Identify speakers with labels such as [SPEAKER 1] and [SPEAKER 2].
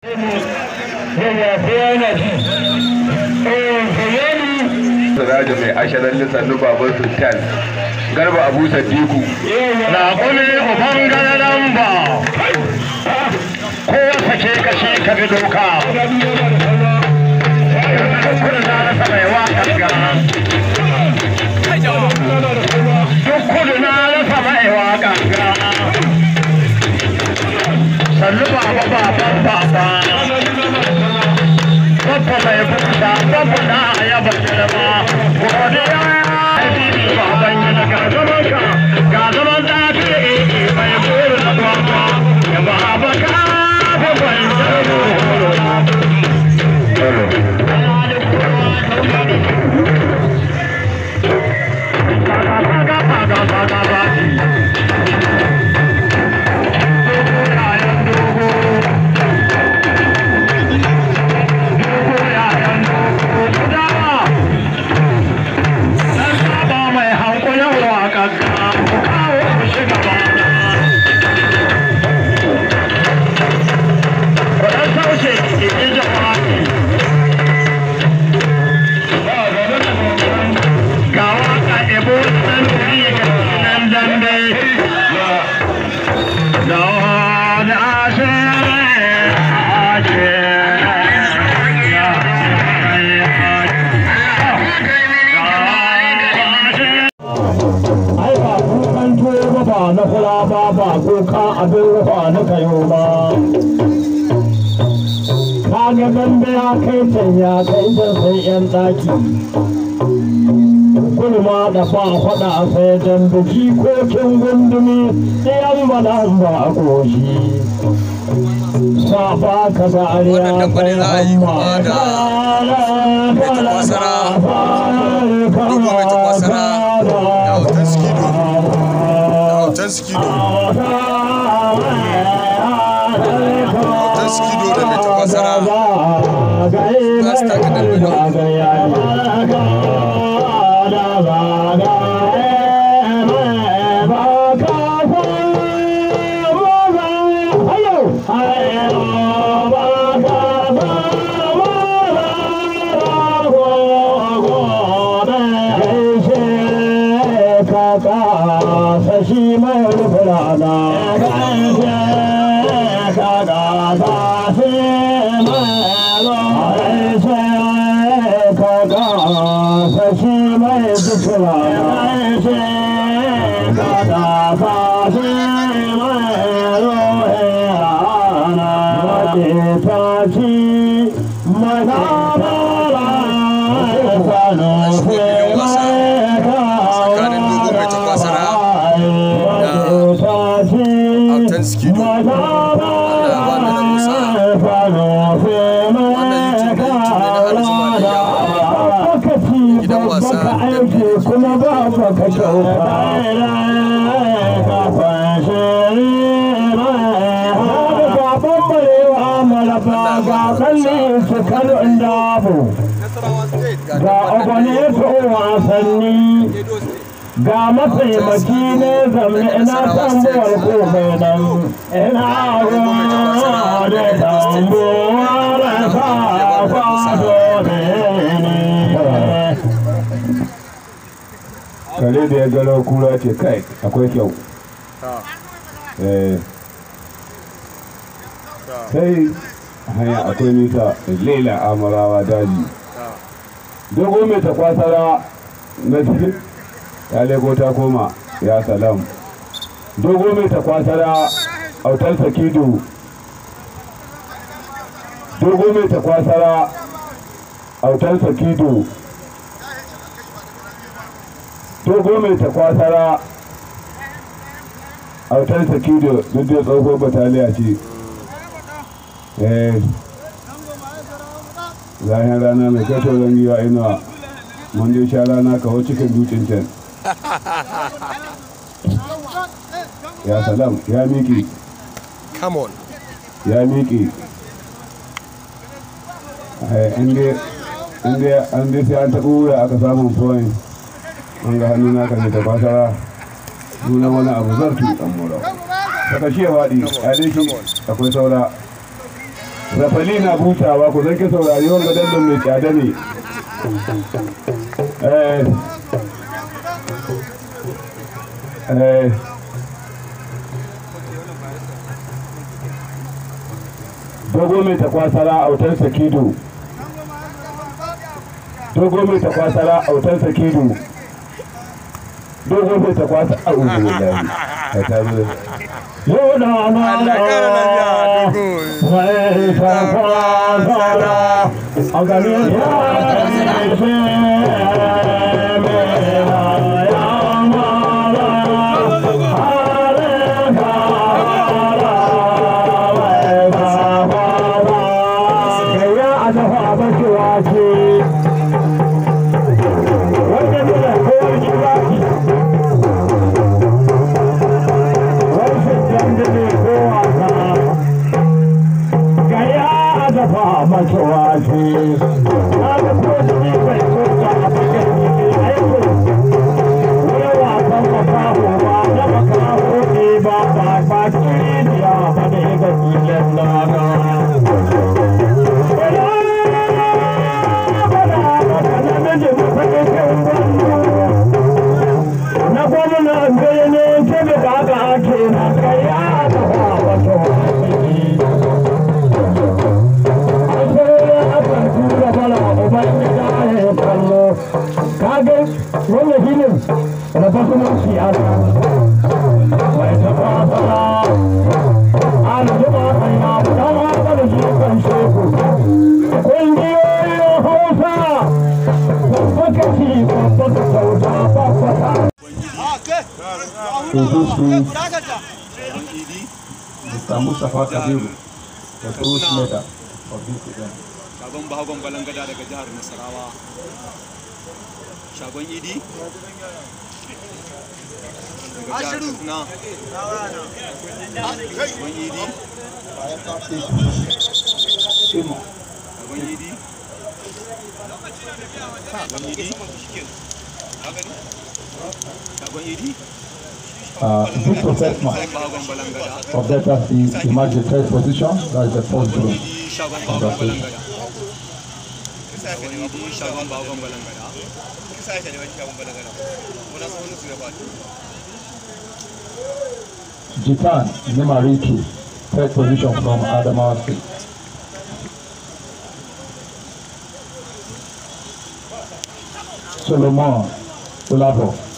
[SPEAKER 1] Siraja mai ashirin lissannu baban sultan garba abu sadiku
[SPEAKER 2] Raƙumi uban gararan ba, ko sake kashe ka bi doka. Kudu na rasa mai waƙar gana. Duk kudu na rasa mai waƙar gana. Sannu baba baban baba. Babba mai buta, babba na yaba girma. Godiya ya yi baban gida ga zaman ka, ga zaman zafi mai buru na gwamma. Ya baba ka babban na kula ba ba kuka abin rufa na kayo ba. Kaga dambe ya kai can ya kai can sai yan daki. Kulma da ba faɗa sai dambe jikokin gundumi ɗayan balan ba a ƙoshi. Safa ka da ariya
[SPEAKER 3] Wannan dambe ne za a yi kuma da mai takwasara, Dogo mai takwasara, da autan skido. Autan skido. Autan skido da mai takwasara. Za su taka dambe na uku.
[SPEAKER 2] Sashi mai rufurana, kaga sashi mai kaga sashi mai rufurana, kaga sashi mai rufurana, wace tashi magabara, sanu
[SPEAKER 3] Tsakanin Dogo mai takwasara da autan skido. Allah ya ba ni da Musa. Wannan YouTube da YouTube ne na Alhaji Maliya. Gidan wasa
[SPEAKER 2] aiki kuma ba ka kyauta. Ga kalli su kalin dabu, ga agwane wasanni, ga mataimaki ne zamne ina tambuwar komai nan ina ruwa da tambuwa da sa kwado ne
[SPEAKER 1] kare da ya gano kura ce kai akwai kyau Eh, sai hanya akwai nisa lela amarawa daji dogo mai takwasara na cikin ya lego ta koma ya salam dogo mai takwasara autar sakido dogo mai takwasara autar sakido dogo mai takwasara autar sakido duk da tsohon bataliya ce eh zahin rana mai kato zangiwa inuwa mun je sha rana kawo cikin dutsen can ya salam ya miƙe
[SPEAKER 3] Come on.
[SPEAKER 1] ya miƙe inda an dai sai an taɓa wura aka samun point an ga hannu naka ne ta fasara nuna wani abu zartu ɗan mura saka shi ya faɗi a dai shi akwai saura rafali na busawa ku zan ki saurari wanga dallon mai tsada ne eh eh dogo mai takwasara autar sakido dogo mai takwasara autar sakido dogo mai takwasa a uzu da ya ta zo yau da
[SPEAKER 3] Allah ya kara lafiya dogo.
[SPEAKER 1] mai takwasara a garin ya na gwamnan birnin kebe da aka ake na kaya da wato kaga wannan filin rabatunan siyasa mai tafafara ana zuba hanya don haka da shi kan sheku ƙungiyoyin hausa babba kashi babba da sauta babbata
[SPEAKER 4] to this week, Mr. Mustafa Kabiru, the truth leader of this event.
[SPEAKER 5] shagon bahagon balangada daga jihar nasarawa shagon idi daga jihar katsina shagon idi
[SPEAKER 4] Imo,
[SPEAKER 5] shagon idi shagon idi shagon idi
[SPEAKER 4] uh, Victor Setma
[SPEAKER 5] shagon bahagon balangada
[SPEAKER 4] of Delta State emerged the third position, that is the fourth group.
[SPEAKER 5] idi shagon bahagon balangada shagon idi shagon bahagon balangada
[SPEAKER 4] Jitan Nimariki, third position from Adamawa State. Solomon Olavo,